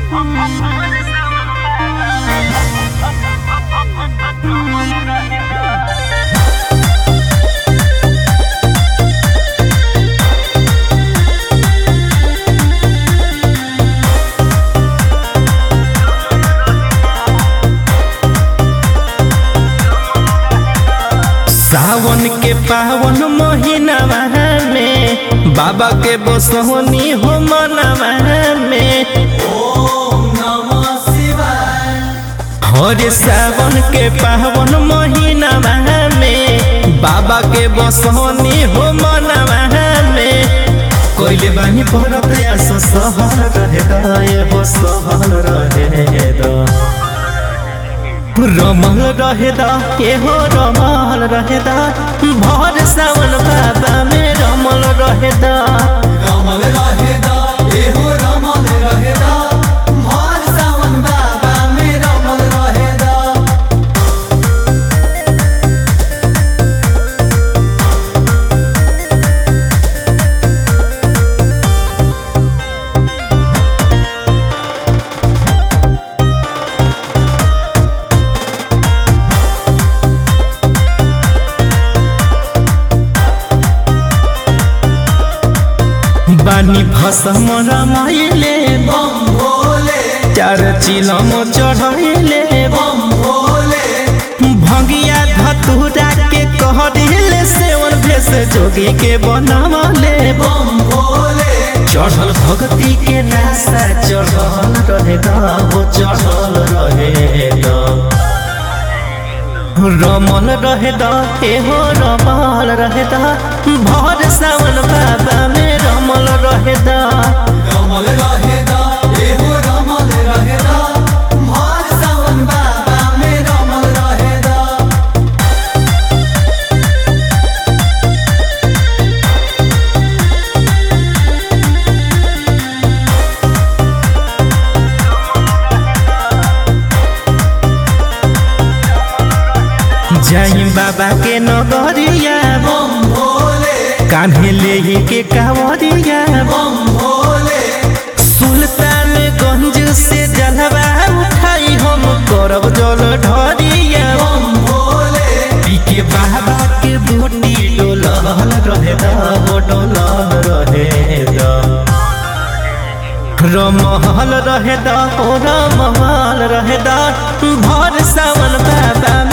सावन के पावन महीनावा में बाबा के बसहोनी हो मनवा में हरे सावन के पावन महीनावा में बाबा के बसहोनी हो मनवा में कोइले बानी पर प्रयास सहर रहे दाए हो सहर रहे दा रमल रहेदा के हो रमल रहेदा भर सावन बाबा में रमल रहेदा रमल रहेदा एहो रमल रहेदा भर सावन बाबा में रमल रहेदा बानी भसम रमाइले बम भोले चार चिलम चढ़ैले बम भोले भंगिया धतुरा के कह दिले सेवन भेष जोगी के बनवले बम भोले चढ़ल भक्ति के रास्ता चढ़ल रहेगा वो चढ़ल रहेगा रमल रहेदा एहो रमल रहेदा भर सावन बाबा में रमल रहेदा रमल रहेदा एहो रमल रहेदा भर सावन बाबा में रमल रहेदा जाई बाबा के नगरिया बम भोले कान्हे ले के कावरिया बम भोले सुल्तान गंज से जलवा उठाई हम करब जल ढरिया बम भोले पीके बाबा के बूटी डोलल रहेदा वो डोलल रहेदा रमहल रहेदा ओ रमहल रहेदा भर सावन बाबा